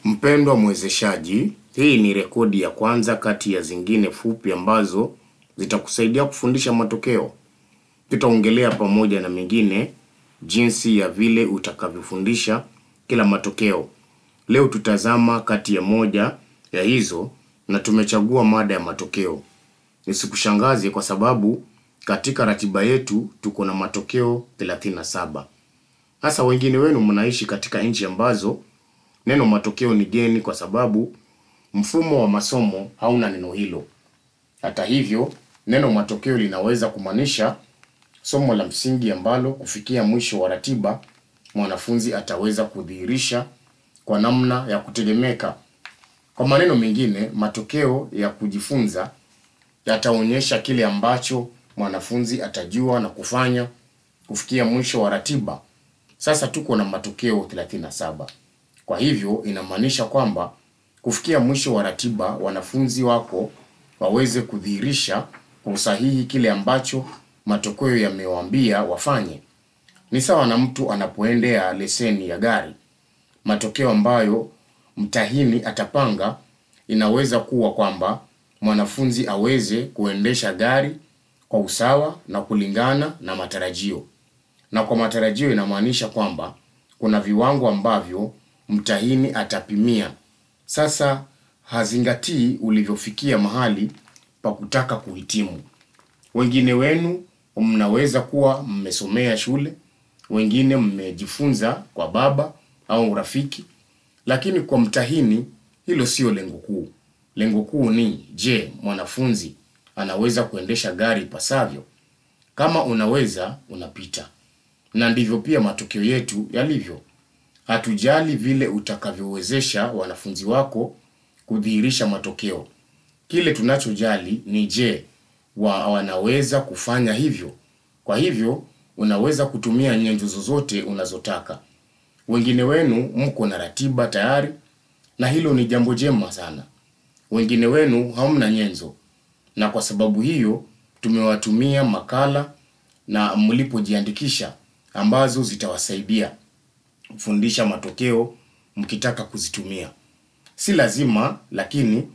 Mpendwa mwezeshaji, hii ni rekodi ya kwanza kati ya zingine fupi ambazo zitakusaidia kufundisha matokeo. Tutaongelea pamoja na mengine jinsi ya vile utakavyofundisha kila matokeo. Leo tutazama kati ya moja ya hizo na tumechagua mada ya matokeo. Nisikushangaze kwa sababu katika ratiba yetu tuko na matokeo 37. Hasa wengine wenu mnaishi katika nchi ambazo neno matokeo ni geni kwa sababu mfumo wa masomo hauna neno hilo. Hata hivyo, neno matokeo linaweza kumaanisha somo la msingi ambalo kufikia mwisho wa ratiba mwanafunzi ataweza kudhihirisha kwa namna ya kutegemeka. Kwa maneno mengine, matokeo ya kujifunza yataonyesha kile ambacho mwanafunzi atajua na kufanya kufikia mwisho wa ratiba. Sasa tuko na matokeo 37. Kwa hivyo inamaanisha kwamba kufikia mwisho wa ratiba wanafunzi wako waweze kudhihirisha kwa usahihi kile ambacho matokeo yamewaambia wafanye. Ni sawa na mtu anapoendea leseni ya gari. Matokeo ambayo mtahini atapanga inaweza kuwa kwamba mwanafunzi aweze kuendesha gari kwa usawa na kulingana na matarajio. Na kwa matarajio inamaanisha kwamba kuna viwango ambavyo mtahini atapimia. Sasa hazingatii ulivyofikia mahali pa kutaka kuhitimu. Wengine wenu mnaweza kuwa mmesomea shule, wengine mmejifunza kwa baba au rafiki, lakini kwa mtahini hilo sio lengo kuu. Lengo kuu ni je, mwanafunzi anaweza kuendesha gari ipasavyo? Kama unaweza, unapita. Na ndivyo pia matokeo yetu yalivyo. Hatujali vile utakavyowezesha wanafunzi wako kudhihirisha matokeo. Kile tunachojali ni je, wa wanaweza kufanya hivyo. Kwa hivyo, unaweza kutumia nyenzo zozote unazotaka. Wengine wenu mko na ratiba tayari na hilo ni jambo jema sana. Wengine wenu hamna nyenzo. Na kwa sababu hiyo, tumewatumia makala na mlipojiandikisha ambazo zitawasaidia kufundisha matokeo mkitaka kuzitumia. Si lazima lakini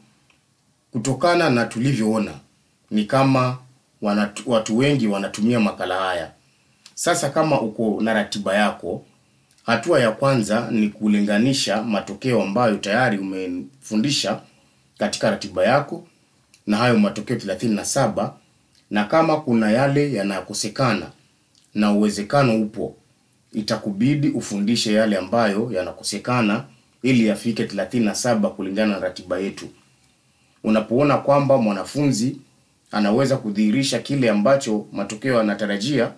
kutokana na tulivyoona ni kama wanatu, watu wengi wanatumia makala haya. Sasa kama uko na ratiba yako, hatua ya kwanza ni kulinganisha matokeo ambayo tayari umefundisha katika ratiba yako na hayo matokeo 37 na kama kuna yale yanakosekana na uwezekano upo itakubidi ufundishe yale ambayo yanakosekana ili yafike 37 kulingana na ratiba yetu. Unapoona kwamba mwanafunzi anaweza kudhihirisha kile ambacho matokeo yanatarajia,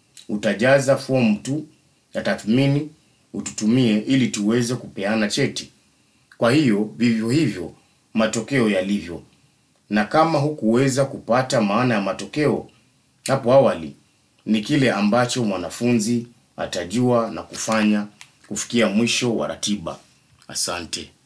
utajaza fomu tu ya tathmini ututumie ili tuweze kupeana cheti. Kwa hiyo vivyo hivyo matokeo yalivyo. Na kama hukuweza kupata maana ya matokeo hapo awali, ni kile ambacho mwanafunzi atajua na kufanya kufikia mwisho wa ratiba. Asante.